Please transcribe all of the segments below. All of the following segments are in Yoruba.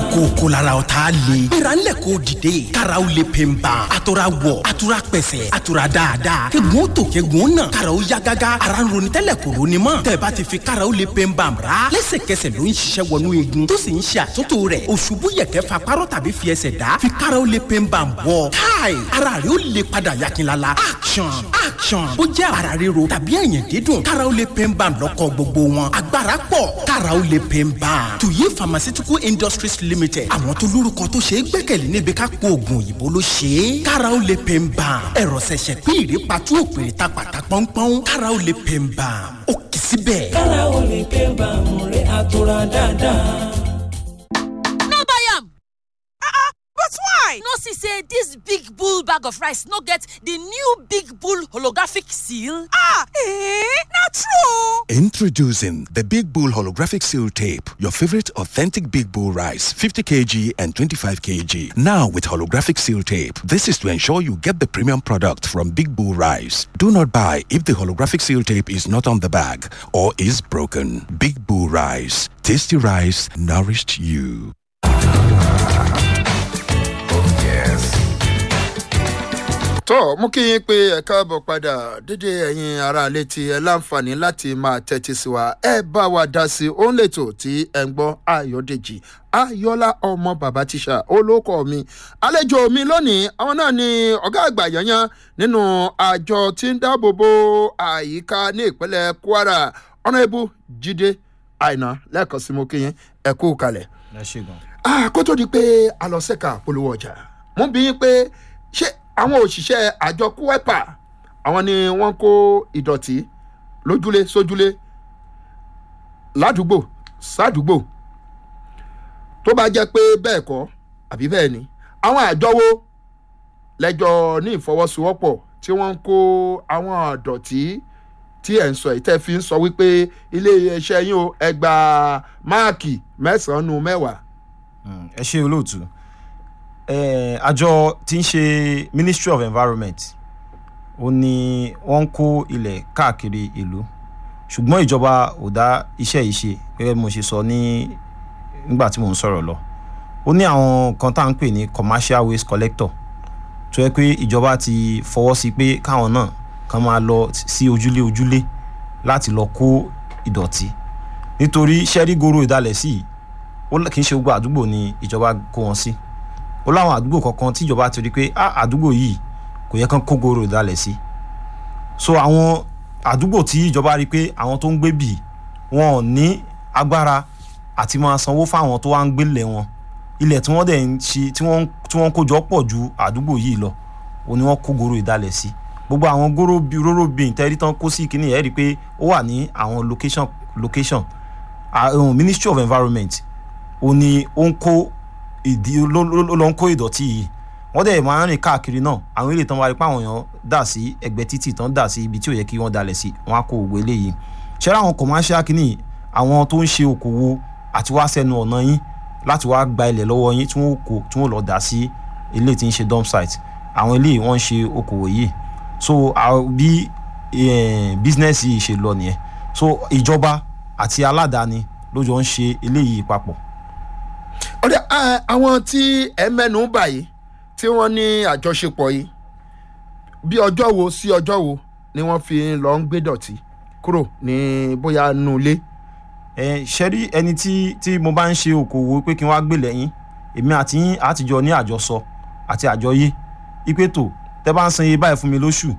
kòkó lára ọ̀tá le. gbéra ńlẹ̀ kó dìde. karaw le pe n ban. a tora wọ̀ a tora pẹ̀sẹ̀ a tora dáadáa. kegun tó kegun náà. karaw ya gágá. ara ń ronú tẹ́lẹ̀ kò ronú mọ́. tẹ̀bá ti fi karaw le pe n ban ra. lẹ́sẹ̀kẹsẹ̀ ló ń ṣiṣẹ́ wọnú igun. tó sì ń ṣe àtúntò rẹ̀. òṣùbù yẹ̀kẹ́ fa párọ̀ tàbí fi ẹsẹ̀ dá. fi karaw le pe n ban bọ̀. káì ara rẹ̀ ó le padà yakinlala. action action. ó jẹ́ ara ríro tàbí ẹ̀yìn dídùn. karaw le pe n ban lọ́kọ̀ gbogbo wọn. agbára pọ̀ karaw le pe n ban. tuyi pharmaceutical industries limited. àwọn tó lórúkọ tó ṣe é gbẹ́kẹ̀lé níbi ká po oògùn òyìnbó ló ṣe é. karaw le pe n ban. ẹ̀rọ ṣẹ̀ṣẹ̀ pín ìrèpàtú òpèrè ta pàtà pọ́npọ́n. karaw le pe n ban. ó kì í síbẹ̀. kára o lè pé bàmù rẹ̀ àtúrà dáadáa. no buy am But why? no see say dis big bull bag of rice no get di new big bull holographic seal. Ah, eh? Not true. Introducing the Big Bull Holographic Seal Tape, your favorite authentic Big Bull rice, 50 kg and 25 kg. Now with holographic seal tape. This is to ensure you get the premium product from Big Bull Rice. Do not buy if the holographic seal tape is not on the bag or is broken. Big Bull Rice. Tasty rice nourished you. tó mú kí yín pé ẹ káàbọ̀ padà dédé ẹ̀yin ará létí ẹ láǹfààní láti máa tẹ́tí sí wa ẹ bá wa dá sí òun lètò tí ẹ ń gbọ́ ayọ̀dèjì ayọ́lá ọmọ bàbá tíṣà olóko mi àlejò mi lónìí àwọn náà ni ọ̀gá àgbà yanyan nínú àjọ tí ń dáàbò bo àyíká ní ìpínlẹ̀ kwara ọ̀nàbù jíde àìná lẹ́ẹ̀kan sí mo kí yín ẹ kú kalẹ̀ ẹ ṣe gan. ah kó tó di pé a lọ sẹ́ka polówó ọjà mo bí yín pé ṣé àwọn òṣìṣẹ́ àjọ kúwẹ́pà àwọn ni wọ́n kó ìdọ̀tí lójúlé sójúlé ládùúgbò sádùúgbò tó bá jẹ́ pé bẹ́ẹ̀ kọ́ àbí bẹ́ẹ̀ ni àwọn àjọ wo lẹ́jọ́ ní ìfọwọ́sowọ́pọ̀ tí wọ́n ń kó àwọn ìdọ̀tí tí ẹ̀ ń sọ yìí tẹ́ fi ń sọ wípé ilé iṣẹ́ yín o ẹ gba máàkì mẹ́sàn-án nu mẹ́wàá Mm, ẹ ṣe olóòtú Eh, àjọ tí ń ṣe ministry of environment ó ní wọ́n ń kó ilẹ̀ káàkiri ìlú ṣùgbọ́n ìjọba ò dá iṣẹ́ yìí ṣe gẹ́gẹ́ bí mo ṣe sọ ní nígbà tí mò ń sọ̀rọ̀ lọ ó ní àwọn kan tá à ń pè ní commercial waste collector tó yẹ pé ìjọba ti fọwọ́ sí pé káwọn náà kan máa lọ sí ojúlé ojúlé láti lọ kó ìdọ̀tí nítorí ṣẹ́rígoro ìdálẹ̀ sí yìí ó l- kì í ṣe gbogbo àdúgbò ni ìjọba kó wọn sí ó láwọn àdúgbò kankan tí ìjọba ti rí i pé "Ah, àdúgbò yìí kò yẹ kán kó goro ìdálẹ̀ sí so àwọn àdúgbò tí ìjọba rí i pé àwọn tó ń gbé bì wọn ò ní agbára àti máa sanwó fáwọn tó wá ń gbélé wọn ilẹ̀ tí wọ́n dẹ̀ ń ṣe tí wọ́n tí wọ́n kó jọ pọ̀ ju àdúgbò yìí lọ ó ní wọ́n kó goro ìdálẹ̀ sí gbogbo àwọn goro bí róró bíi ìtẹ́rí tán kó sí kínní ẹ̀ rí i pé ó wà ní àwọn location location Ah, um, ministry of environment ó ní ó ń kó ìdí ló ló- ló lọ ń kó ìdọ̀tí yìí wọ́n dẹ̀ máa ń rìn káàkiri náà àwọn ilé tán wá rí pé àwọn èèyàn dà sí ẹgbẹ́ títì tán dà sí ibi tí ò yẹ kí wọ́n dalẹ̀ sí wọ́n á kó òwe eléyìí ṣẹ́rẹ́ àwọn commercial kìíní àwọn tó ń ṣe okòwò àti wá sẹ́nu ọ̀nà yín láti wá gba ilẹ̀ lọ́wọ́ yín tí wọ́n kó tí wọ́n lọ dà sí ilé tí ń ṣe dump site àwọn ilé wọ́n ń ṣe okòwò yìí so àwọn- bí eh, business yìí ṣe lọ nìyẹn so ìjọba àti aládàáni ló jọ ń ṣe eléyìí papọ̀ ọ̀rẹ́ ẹ, àwọn tí ẹ mẹ́nu báyìí tí wọ́n ní àjọṣepọ̀ yìí bí ọjọ́ wo sí ọjọ́ wo ni wọ́n fi lọ ń gbé dọ̀tí kúrò ní bóyá nù ilé. ẹ ṣẹ́rí ẹni tí tí mo bá ń ṣe okòwò pé kí n wá gbé lẹ́yìn èmi àti yín àtijọ́ ní àjọsọ àti àjọyé ipe tó tẹ́ bá ń san iye báyìí fún mi lóṣù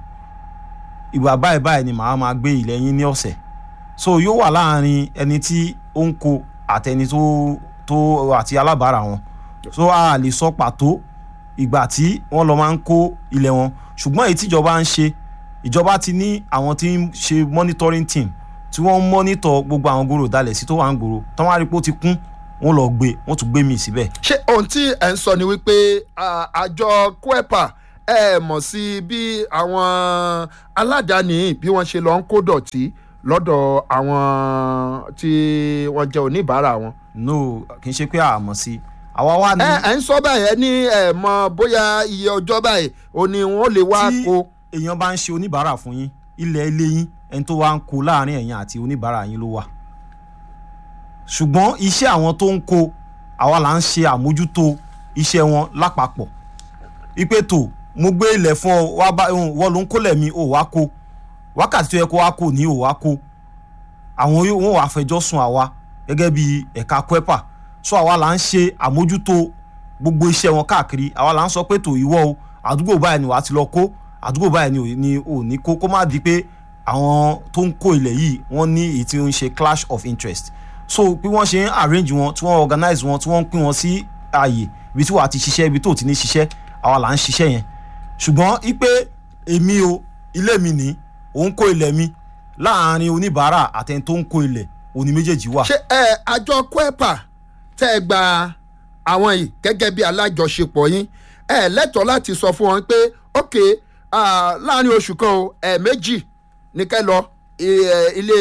ìgbà báyìí báyìí ni màá máa gbé ilẹ̀ yín ní ọ̀sẹ̀ so yóò wà láàrin ẹni tí ó ń kó àtẹni tó tó àti alábàárà wọn so a lè sọ pàtó ìgbà tí wọ́n lọ máa ń kó ilẹ̀ wọn ṣùgbọ́n èyí tíjọba ń ṣe ìjọba ti ní àwọn tí ń ṣe monitoring team tí wọ́n ń mọ́nítọ̀ gbogbo àwọn gbòòrò dalẹ̀ sí tó wà ń gbòòrò tán wá rí pé ó ti kún wọ́n lọ gbé wọ́n tún gbé mi síbẹ̀. ṣé ohun tí ẹ ń sọ ni wípé à, àjọ kwepa ẹ mọ̀ sí bí àwọn aládàáni bí wọ́n ṣe lọ ń kó dọ̀tí lọ́dọ̀ àwọn tí wọ́n jẹ́ oníbàárà wọn. no kì í ṣe pé àmọ̀ sí àwa wá ní. ẹ ẹ ń sọ báyìí ẹ ní ẹ mọ bóyá iye ọjọ́ báyìí o ní wọ́n lè wá tí kó. èèyàn bá ń ṣe oníbàárà fún yín ilẹ̀ ilé yín ẹni tó wá ń kó láàrin ẹ̀yìn àti oníbàárà yín ló wà ṣùgbọ́n iṣẹ́ àwọn tó ń kó àwa là ń ṣe àmójútó iṣẹ́ wọn lápapọ̀ ipe tó mo gbé ilẹ̀ fún ọ wá bá wọ́n ló ń kólẹ̀ mi ò wá kó wákàtí tó yẹ kó wá kó ní ò wá kó àwọn yóò wọn wàá fẹjọ́ sùn àwa gẹ́gẹ́ bí ẹ̀ka kwepa so àwa là ń ṣe àmójútó gbogbo iṣẹ́ wọn káàkiri àwa là ń sọ pé tó ìwọ o àdúgbò báyìí ni wàá ti lọ kó àdúgbò báyìí ni ò ní ò ní kó kó má di pé àwọn tó ń kó ilẹ̀ yìí wọ́n ní èyí tí ó ń ṣe clash of interest so bí wọ́n ṣe ń arrange wọn tí wọ́n organize wọn tí wọ́n ń pín wọn sí ààyè ibi tí wàá ti ṣiṣẹ́ ibi tó ti ní ṣiṣẹ́ àwa là ń ṣiṣẹ́ yẹn ṣùgbọ́n ipe èmi o ilé mi ní òun kó ilẹ̀ mi láàárín oníbàárà àtẹni tó ń kó ilẹ̀ òní méjèèjì wà. ṣé ẹ àjọ kwepa tẹ́ ẹ gba àwọn yìí gẹ́gẹ́ bí alájọṣepọ̀ yín ẹ lẹ́tọ̀ọ́ láti sọ fún wọn pé ok ah, láàrin oṣù kan o ẹ̀ẹ̀mejì ní kẹ́ lọ eh, ilé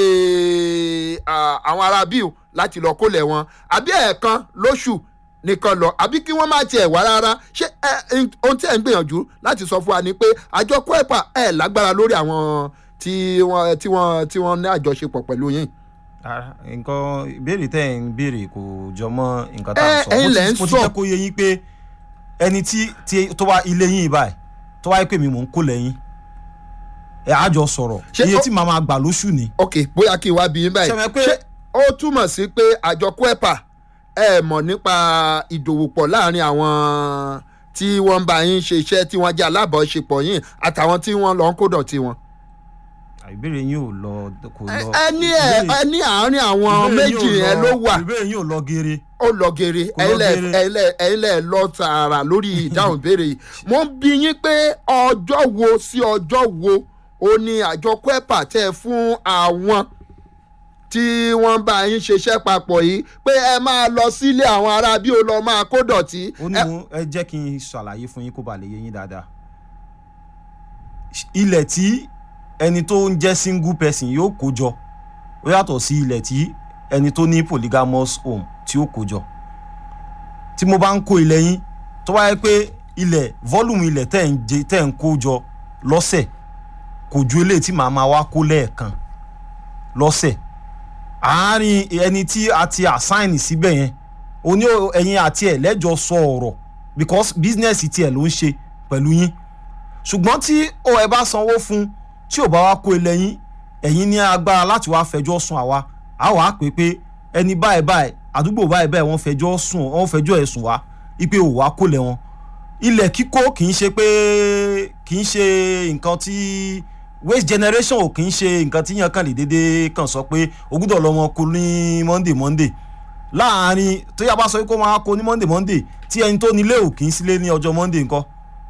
ah, àwọn ará bíi láti lọ kólẹ̀ wọn àbí ẹ̀ẹ̀kan lóṣù nìkan lọ àbí kí wọ́n má tiẹ̀ wá rárá ṣé ẹ ẹ, ohun tí ẹ̀ ń gbìyànjú láti sọ fún wa ni pé àjọ kwepa ẹ̀ lágbára lórí àwọn tí wọ́n tí wọ́n tí wọ́n ní àjọṣepọ̀ pẹ̀lú yín. Rárá, nǹkan ìbéèrè tẹ́ ẹ̀ ń béèrè kò jọ mọ́ nǹkan tá à Ẹ, ń sọ ẹ̀yin Mo ti- lẹ̀ ń mo ti sọ. jẹ́ kó yé yín pé ẹni tí tí tó wá ilé yín báyìí tó wáyé pé mi mò ń kó lẹ́yìn ẹ̀ á jọ sọ̀rọ̀ Ṣé iye ó- tí màá máa gbà lóṣù ni ok bóyá kí n wá bí yín báyìí Ṣé mo pé- ṣé ó túmọ̀ sí pé àjọ kwepa ẹ mọ̀ nípa ìdòwòpọ̀ láàrin àwọn tí wọ́n ń bá yín ṣe iṣẹ́ tí wọ́n jẹ́ alábọ̀ọ́ṣepọ̀ yín àtàwọn tí wọ́n lọ ń kó dọ̀tí wọn. ìbéèrè yín ò lọ kò lọ ẹ ní ẹ ìbéèrè- ẹ ní àárín àwọn ìbéèrè yín ò méjì lọ- yẹn ló wà ìbéèrè yín ò lọ geere ó lọ gèrè Kò lọ geere. ẹ̀yin lẹ̀ lọ tààrà lórí ìdáhùn ìbéèrè yìí mo ń bi yín pé ọjọ́ wo sí ọjọ́ wo ó ní àjọ kwepa tẹ́ ẹ fún àwọn tí wọ́n bá yín ṣiṣẹ́ papọ̀ yìí pé ẹ máa lọ sílé àwọn ará bí ó lọ máa kó dọ̀tí. ó ní Ẹ- mo ẹ jẹ́ kí n ṣàlàyé fún yín kó ba lè yé yín dáadáa ilẹ̀ tí ẹni tó ń jẹ́ single person yóò kó jọ ó yàtọ̀ sí ilẹ̀ tí ẹni tó ní polygamous home tí ó kó jọ tí mo bá ń kó ilẹ̀ yín tó bá yẹ pé ilẹ̀ volume ilẹ̀ tẹ̀ ń jẹ tẹ̀ ń kó jọ lọ́sẹ̀ kò ju eléyìí tí màá máa wá kó lẹ́ẹ̀kan lọ́sẹ̀ àárín ẹni tí a ti assign síbẹ̀ yẹn oní ẹ̀yin àti ẹ̀ lẹ́jọ́ sọ ọ̀rọ̀ because business tiẹ̀ ló ń ṣe pẹ̀lú yín ṣùgbọ́n tí o ẹ bá sanwó fún tí ò bá wá kó ilẹ̀ yín ẹ̀yin ní agbára láti wá fẹjọ́ sùn àwa á wàá pè pé ẹni báyìí báyìí àdúgbò báyìí báyìí wọ́n fẹjọ́ sùn wọ́n fẹjọ́ ẹ̀sùn wá ipe ò wá kó lẹ̀ wọn ilẹ̀ kíkó kì í ṣe pé kì í ṣe nǹkan tí waste generation ò kì í ṣe nǹkan tí yàn kàn lè déédéé kàn sọ pé o gbúdọ̀ lọ́mọ kó ní monday monday láàárín tó yà bá sọ pé kó máa kó ní monday monday tí ẹni tó nílé ò kì í sílé ní ọjọ́ monday nǹkan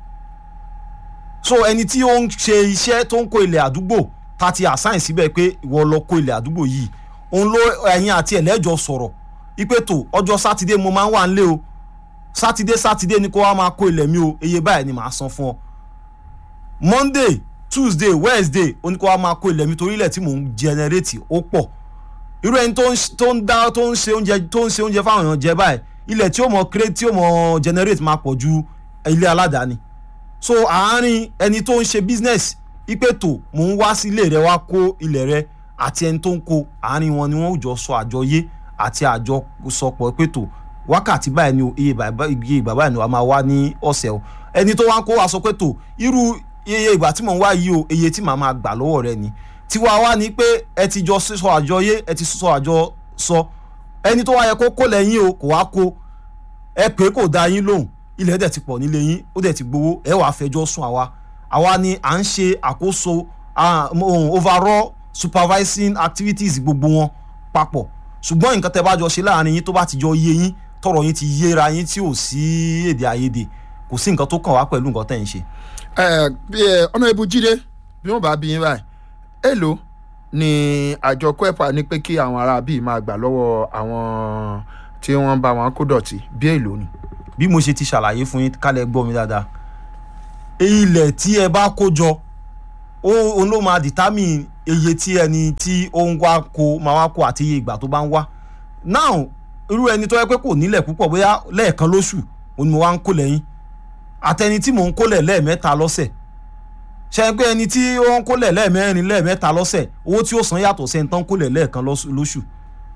so ẹni tí ó ń ṣe iṣẹ́ tó ń kó ilẹ̀ àdúgbò ta ti assign síbẹ̀ pé ìwọ lọ kó ilẹ̀ àdúgbò yìí òun ló ẹ̀yin àti ẹ̀lẹ́jọ sọ̀rọ̀ ipe tó ọjọ́ sátidé mo máa ń wà nílé o sátidé sátidé ni kó wá máa kó ilẹ̀ mi o iye báyìí ni màá san fún ọ monday tuesday wednesday ó ní kó wá máa kó ilẹ̀ mi torí ilẹ̀ tí mò ń generate ó pọ̀ irú ẹni tó ń ṣ- tó ń dá tó ń ṣe oúnjẹ tó ń ṣe oúnjẹ fáwọn èèyàn jẹ báyìí ilẹ̀ tí ó mọ create tí ó mọ generate máa pọ̀ ju ilé aládàáni so àárín ẹni tó ń ṣe business ipe tó mò ń wá sí ilé rẹ wá kó ilẹ̀ rẹ àti ẹni tó ń kó àárín wọn ni wọn ò jọ sọ àjọyé àti àjọsọpọ̀ pé tó wákàtí báyìí ni o iye bàbá iye ìgbà báyìí ni wàá máa wá ní ọ̀sẹ̀ o ẹni tó wá ń kó wa sọ pé tó irú iye ìgbà tí mò ń wá yìí o iye tí màá máa gbà lọ́wọ́ rẹ ni tiwa wá ní pé ẹ ti jọ sọ àjọyé ẹ ti sọ àjọ sọ ẹni tó wá yẹ kó kó lẹ́yìn o kò wá kó ẹ pé kò dá yín lóhùn ilẹ̀ dẹ̀ ti pọ̀ nílé yín ó dẹ̀ ti gbowó ẹ wàá fẹjọ́ sùn àwa àwa ni à ń ṣe àkóso ah, um, overall supervising activities gbogbo wọn papọ̀ ṣùgbọ́n nǹkan tẹ́ bá jọ ṣe láàrin yín tó bá ti jọ yé yín tọrọ yín ti yéra yín tí ò sí èdè àìyedè kò sí nǹkan tó kàn wá pẹ̀lú nǹkan tẹ́ ń ṣe. ẹ bí ẹ ọ̀nà ibu jíde bí wọ́n bá bí yín báyìí èló ni àjọ kwepa ní pé kí àwọn ará bíi máa gbà lọ́wọ́ àwọn tí wọ́n bá wọn kó dọ̀tí bí èló ni. bí mo ṣe ti ṣàlàyé fún yín kálẹ̀ gbọ́ mi dáadáa ilẹ̀ tí ẹ bá kó jọ ó òun ló máa determine iye tí ẹni tí ó ń wá kó máa wá kó àti iye ìgbà tó bá ń wá now irú ẹni tó yẹ pé kò nílẹ̀ púpọ̀ bóyá lẹ́ẹ̀kan lóṣù òun ni mo wá ń kó lẹ́yìn àtẹni tí mò ń kólẹ̀ lẹ́ẹ̀mẹ́ta lọ́sẹ̀ ṣe é pé ẹni tí ó ń kólẹ̀ lẹ́ẹ̀mẹ́rin lẹ́ẹ̀mẹ́ta lọ́sẹ̀ owó tí ó san yàtọ̀ sẹ́ni tán kólẹ̀ lẹ́ẹ̀kan lọ́sù- lóṣù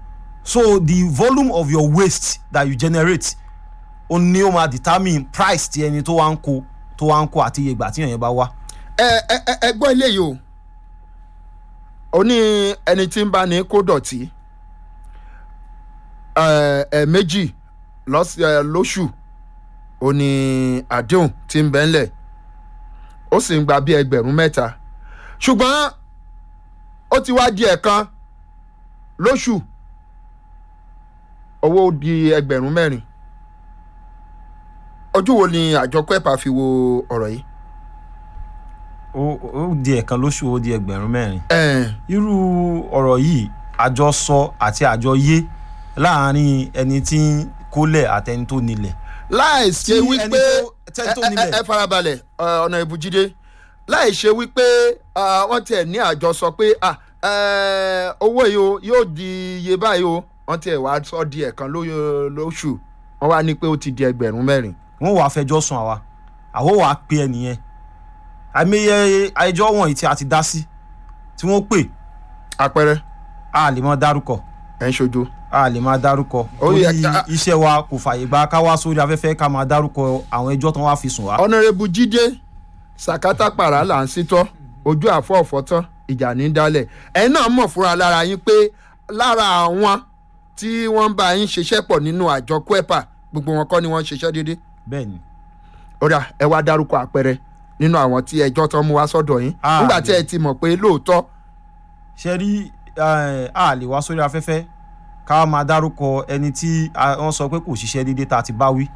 so the volume of your waste that you generate ó ní ó máa determine price ti ẹni tó wá ń kó tó wá ń kó àti iye ìgbà tí èèyàn bá wá. ẹ ẹ ẹ ẹ gbọ́ eléyìí o ó ní ẹni tí ń bá ní kó dọ̀tí ẹ ẹ méjì lọ́s- ẹ, lóṣù ó ní àdéhùn tí ń bẹ́ ńlẹ̀ ó sì ń gba bí ẹgbẹ̀rún mẹ́ta ṣùgbọ́n ó ti wá di ẹ̀kan lóṣù owó di ẹgbẹ̀rún mẹ́rin ojú wo ni àjọ kwepa fi wo ọ̀rọ̀ yìí. ó ó di ẹ̀kan lóṣù ó di ẹgbẹ̀rún mẹ́rin. ẹ irú ọ̀rọ̀ yìí àjọsọ àti àjọyé láàárín ẹni tí ń kólẹ̀ àtẹni tó nílẹ̀. láì ṣe Tí wípé ẹni tó- tẹ́ni tó ẹ- ẹ- nílẹ̀. ẹ farabalẹ̀ ọ, ọ̀nà ìbújídé láì ṣe wípé ah, wọ́n tiẹ̀ ní àjọsọ pé ah, eh, owó yìí o yóò di iye báyìí o wọ́n tiẹ̀ wá sọ di ẹ̀kan ló- lóṣù wọ́n wá ní pé ó ti di ẹgbẹ̀rún mẹ́rin. wọ́n wàá fẹjọ́ sùn àwa àwọn wàá pe ẹnìyẹn àìmọye ẹjọ́ wọ̀nyí tí a ti dá sí tí wọ́n pè àpẹẹrẹ a lè máa dárúkọ ẹ̀ ń ṣojú. a lè máa dárúkọ Ó torí yẹ ká- iṣẹ́ wa kò fàyè gba ká wá sórí afẹ́fẹ́ ká máa dárúkọ àwọn ẹjọ́ tán wá fi sùn wá. ọ̀nàrẹ́bù jíde sàkátà pàrà là ń sítọ́ ojú àfọ́ ọ̀fọ́tán ìjà ní dálẹ̀ ẹ̀yin náà mọ̀ fúnra lára yín pé lára àwọn tí wọ́n ń bá yín ṣiṣẹ́ pọ̀ nínú àjọ kwepa gbogbo wọn kọ́ ni wọ́n ń ṣiṣẹ́ déédéé bẹ́ẹ̀ ni ọ̀dà ẹ wá dárúkọ àpẹẹrẹ nínú àwọn tí ẹjọ́ tán mú wá sọ́dọ̀ yín Ah, nígbà tí ẹ ti mọ̀ pé lóòótọ́ ṣe rí eh, a lè wá sórí afẹ́fẹ́ ká máa dárúkọ ẹni tí a- wọ́n sọ pé kò ṣiṣẹ́ déédéé tá a ti bá wí.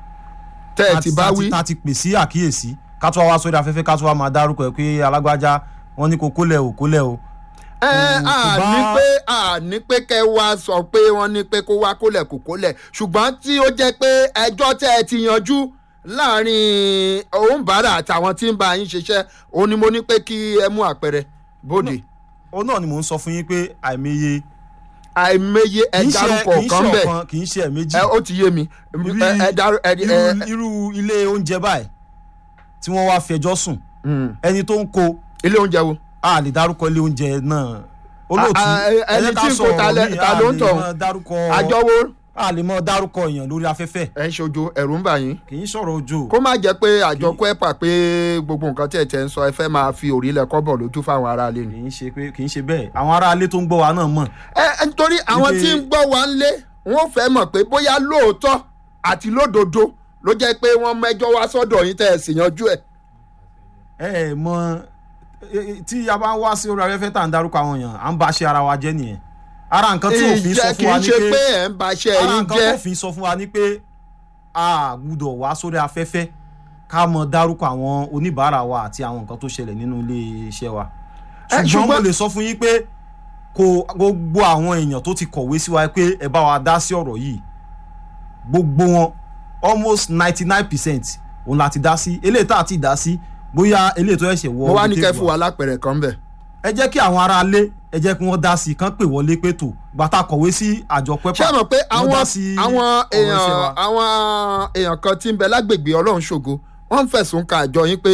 tẹ́ ẹ ti bá wí tá a ti pè sí àkíyèsí ká tó wá wá sórí afẹ́fẹ́ ká tó wá máa dárúkọ ẹ̀ pé alágbájá wọ́n ní kó kólẹ̀ ò kólẹ̀ o. ẹ kò à bá- ní pé à ní pé kẹ wá sọ pé wọ́n ní pé kó wá kólẹ̀ kó kólẹ̀ ṣùgbọ́n tí ó jẹ́ pé ẹjọ́ tẹ́ ẹ ti yanjú láàrin òǹbàrà àtàwọn tí ń bá yín ṣiṣẹ́ òun ni mo ní pé kí ẹ mú àpẹẹrẹ bóde òun náà ni mò ń sọ fún yín pé àìmọye àìmọye ẹ kì í ṣe dárúkọ kì í kan ṣe bẹ́ẹ̀ ọ̀kan kì í ṣe ẹ̀méjì ẹ ó ti yé mi Ibi- ẹ ẹ dárú ẹ irú ẹ irú ilé oúnjẹ báyìí tí wọ́n wá fẹjọ́ sùn mm, ẹni tó ń kó ilé oúnjẹ wo a lè dárúkọ ilé oúnjẹ náà olóòtú A- a- ẹ ẹni jẹ́ ká tí ń kó sọ̀rọ̀ ta lẹ- míì, ta a ló ń lè tọ̀? máa dárúkọ àjọ wo a lè mọ dárúkọ èèyàn lórí afẹ́fẹ́ ẹ ń ṣojo ẹ̀rù ń bà yín kì í sọ̀rọ̀ ojú kó má jẹ́ pé àjọ kwepa pé gbogbo nǹkan tí ẹ tẹ̀ ń sọ ẹ fẹ́ máa fi òrìlẹ̀ kọ́bọ̀ lójú fáwọn aráalé ni. kì í ṣe pé kì í ṣe bẹ́ẹ̀ àwọn aráalé tó ń gbọ́ wa náà mọ̀ ẹ ẹ nítorí àwọn Ibi- tí ń gbọ́ wa ń lé wọ́n fẹ́ mọ̀ pé bóyá lóòótọ́ àti lódodo ló jẹ́ pé wọ́n mẹ́jọ wá sọ́dọ̀ yín tẹ́ ẹ sì yanjú ẹ̀. ẹ ẹ mọ ẹ, ẹ, tí a bá ń wá sí orí afẹ́fẹ́ tá à ń dárúkọ àwọn èèyàn à ń bá ṣe ara wa jẹ́ nìyẹn ara nǹkan tí òfin sọ ìjẹ́ kì fún wa í ni ṣe pé pé ẹ̀ ń baṣẹ́ ara yín nǹkan jẹ́ tó òfin sọ fún wa ni pé a gbúdọ̀ wá sórí afẹ́fẹ́ ká mọ dárúkọ àwọn oníbàárà wa àti àwọn nǹkan tó ṣẹlẹ̀ nínú ilé iṣẹ́ wa Ẹ, ṣùgbọ́n mo ṣùgbọ́n- lè sọ fún yín pé kò gbogbo àwọn èèyàn tó ti kọ̀wé sí wa pé ẹ bá wa dá sí ọ̀rọ̀ yìí gbogbo wọn almost ninety nine percent òun la ti dá sí eléyìí tá a ti dá sí bóyá eléyìí tó ẹ̀ṣẹ̀ wọ mo wá ní orí kẹ́ tébù fún wa lápẹ̀rẹ̀ kan bẹ̀. ẹ jẹ́ kí àwọn ará ilé ẹ jẹ́ kí wọ́n dá sí i kán pè wọlé pé tò gbàtà kọ̀wé sí àjọ pẹ́pà ṣé ẹ mọ̀ pé wọ́n àwọn dá sí àwọn ọ̀rọ̀ iṣẹ́ èèyàn wa. àwọn èèyàn kan tí ń bẹ lágbègbè ọlọ́run ṣògo wọ́n ń fẹ̀sùn ka àjọ yín pé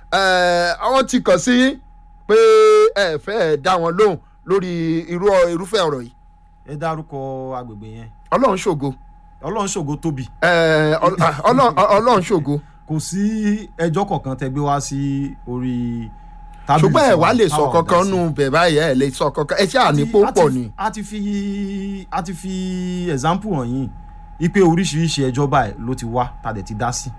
ẹ, àwọn ti kàn sí yín pé ẹ fẹ́ dá wọn lóhùn lórí irú irúfẹ́ ọ̀rọ̀ yìí ẹ dárúkọ agbègbè yẹn ọlọ́run ṣògo ọlọ́run ṣògo tóbi ẹ, ọl- ọlọ́run ọlọ́run ṣògo kò sí ẹjọ́ kọ̀ọ̀kan tẹ gbé wá sí orí tábìlì ṣùgbọ́n ẹ tiwa wá lè sọ táwa ò dá kankan sí. nù bẹ̀ báyìí ẹ lè sọ kankan ẹ ṣe ànípò A ti- pọ̀ a ti- ni. a ti fi a ti fi example hàn yín ipe oríṣiríṣi ẹjọ́ báyìí ló ti wá tá a dẹ̀ ti dá sí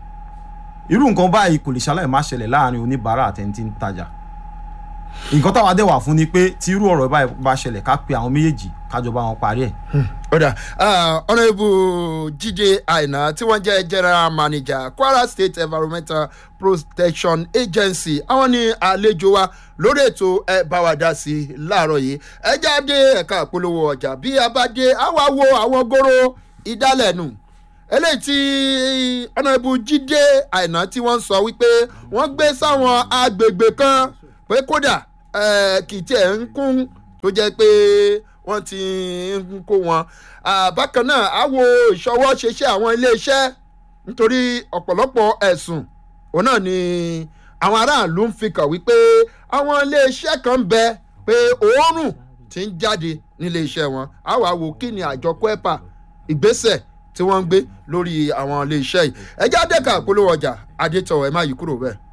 irú nǹkan báyìí kò lè ṣaláì má ṣẹlẹ̀ láàrin oníbàárà àtẹ̀ntì ń tajà nǹkan táwa dẹ̀ wà fún ni pé tí irú ọ̀rọ̀ báyìí bá ṣẹlẹ̀ ká pe àwọn méjèèjì kájọ bá wọn parí ẹ̀ ọ̀dà ọ̀nàbù jíde àìná tí wọ́n jẹ́ general manager kwara state environmental protection agency àwọn ní àlejò wa lórí ètò ẹ bá wa dá sí i láàárọ̀ yìí ẹ jáde ẹ̀ka ìpolówó ọjà bí a bá dé a wá wo àwọn góró ìdálẹ́nu eléyìí tí ọ̀nàbù jíde àìná tí wọ́n sọ wípé wọ́n gbé sáwọn agbègbè kan pé kódà eh, kì í tiẹ̀ ń kún tó jẹ́ pé wọ́n ti ń kó wọn. Ah, bákan náà á wo ìṣọwọ́ ṣeṣẹ́ àwọn iléeṣẹ́ nítorí ọ̀pọ̀lọpọ̀ ẹ̀sùn òun náà ni àwọn aráàlú ń fi kàn wípé àwọn iléeṣẹ́ kan ń bẹ pé òórùn ti ń jáde nílé iṣẹ́ wọn á wàá wo kí ni àjọ kwepa ìgbésẹ̀ tí wọ́n ń gbé lórí àwọn ilé iṣẹ́ yìí ẹjẹ́ àdẹ́ka polówó ọjà adétọ̀ ẹ̀ má yí kúrò bẹ́ẹ̀.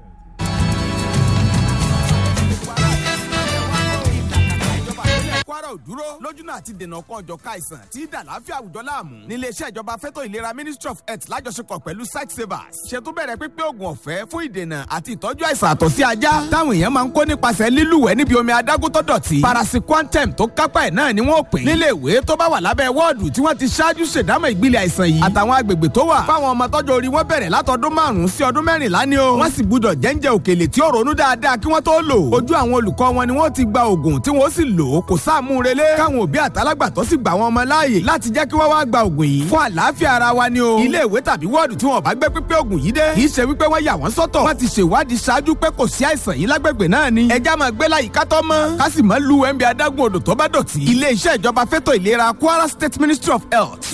kwara ò dúró lójúnà àti dènà kan ọ̀jọ̀ka àìsàn tí dà láfíà àwùjọ láàmú níléeṣẹ́ ìjọba fẹ́tọ̀ ìlera ministry of health lájọṣepọ̀ pẹ̀lú site savers ṣètò bẹ̀rẹ̀ pípé oògùn ọ̀fẹ́ fún ìdènà àti ìtọ́jú àìsàn àtọ̀ sí ajá táwọn èèyàn máa ń kó nípasẹ̀ lílùwẹ̀ níbi omi adágún tó dọ̀tí parasiquantum tó kápá ẹ̀ náà ni wọ́n pè nílé ìwé tó bá wà lábẹ́ wọ́ọ̀dù tí wọ́n ti ṣáájú ṣèdámọ̀ ìgbìlẹ̀ àìsàn yìí àtàwọn agbègbè tó wà fáwọn ọmọ tọ́jú orí wọn bẹ̀rẹ̀ látọdún márùn-ún sí ọdún mẹ́rìnlá ni o wọ́n sì gbúdọ̀ jẹ́ńjẹ́ òkèlè tí ó ronú dáadáa kí wọ́n tó lò ojú àwọn olùkọ́ wọn ni wọ́n ti gba oògùn tí wọ́n sì lò ó kò sáàmú relé káwọn òbí àtàlágbàtọ́ sì gbà wọn ọmọ láàyè láti jẹ́ kí wọ́n wá gba oògùn yìí fún àlàáfíà ara wa ni o ilé ìwé tàbí wọ́ọ̀dù tí wọn bá gbé pípé oògùn yìí dé kì í ṣe wípé wọ́n yà wọ́n sọ́tọ̀ wọ́n ti ṣèwádìí ṣáájú pé kò sí àìsàn yìí lágbègbè náà ni ẹja máa gbé láyìíká tó mọ́ ká sì máa lu ẹ̀ńbí adágún odò tó bá dọ̀tí ilé iṣẹ́ ìjọba fẹ́tọ̀ ìlera Kwara State Ministry of Health